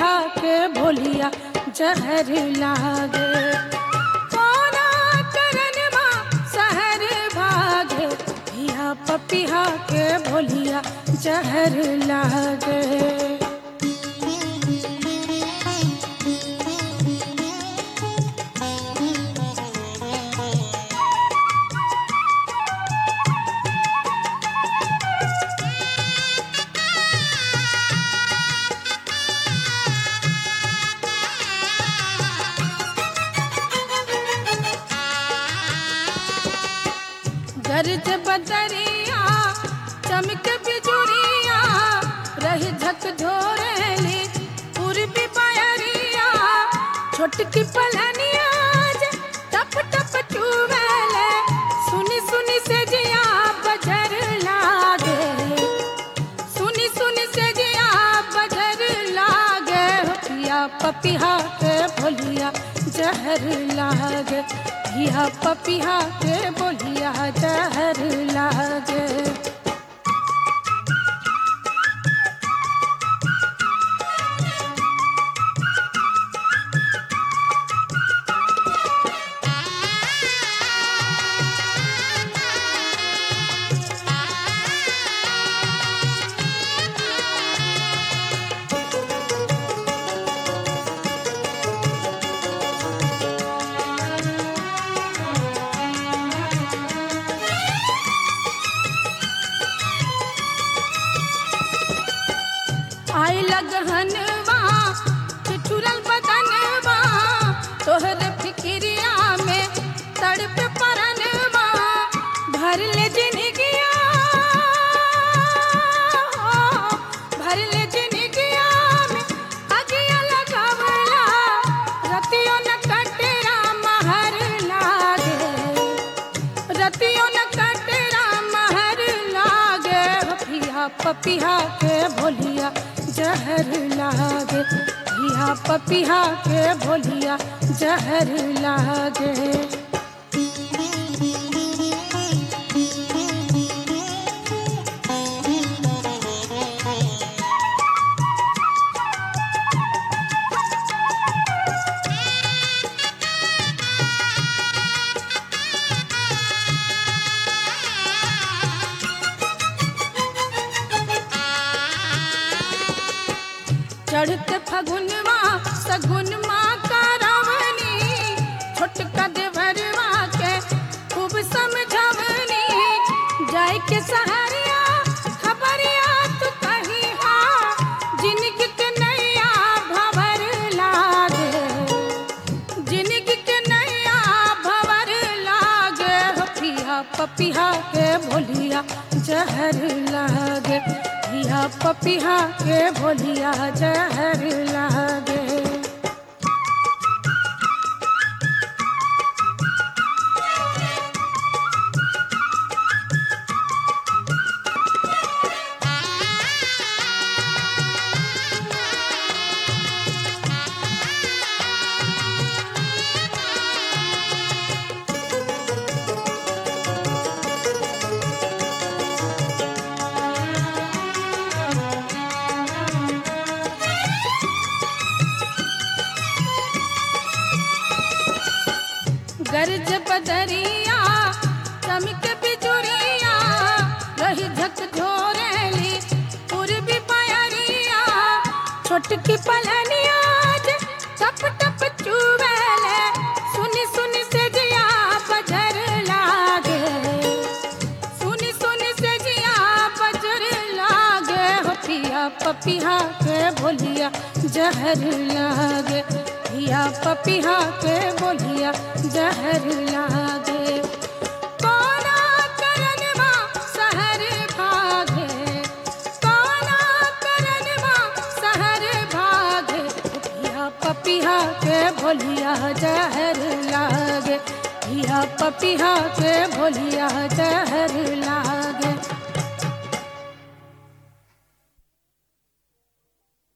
पपिहा के भोलिया जहर लागे कोना करनवा सहर भागे हिया पपिहा के भोलिया जहर लागे गरज बदरिया चमक बिजुरिया रही झक ढोरेली पूर्वी पायरिया छोटकी पलनिया जे टप टप चुवेले सुनी सुनी से जिया बजर लागे सुनी सुनी से जिया बजर लागे हो पिया पपिहा के भोलिया जहर लागे पिया पपिहा के बोलिया जहर लागे आई लगहनवा ठिठुरल बदनवा तोहर फिक्रिया में तड़प परनवा भर ले जिनगिया भर ले जिनगिया में अगिया लगावला रतियों न कटरा महर लागे रतियों न कटरा महर लागे हो पिया पपिहा के भोलिया जहर लागे पिया पपिहा के भोलिया जहर लागे चढ़ते फगुनवा सगुनवा का रावणी छोटका देवरवा के खूब समझवनी जाय के सहरिया खबरिया तू कही हा जिनगी के नैया भवर लागे जिनगी के नैया भवर लागे हो पिया पपिहा के भोलिया जहर लागे पिया पपिहा के भोलिया जहर लागे गरज बदरिया चमक बिजुरिया रही झक झोरेली पूर्वी पायरिया छोटकी पलनिया जे टप टप चुवेले सुनी सुनी से जिया बजर लागे सुनी सुनी से जिया बजर लागे हो पिया पपिहा के भोलिया जहर लागे पिया पपिहा के बोलिया जहर लागे कोना करनवा सहर भागे कोना करनवा सहर भागे पिया पपिहा के भोलिया जहर लागे पिया पपिहा के भोलिया जहर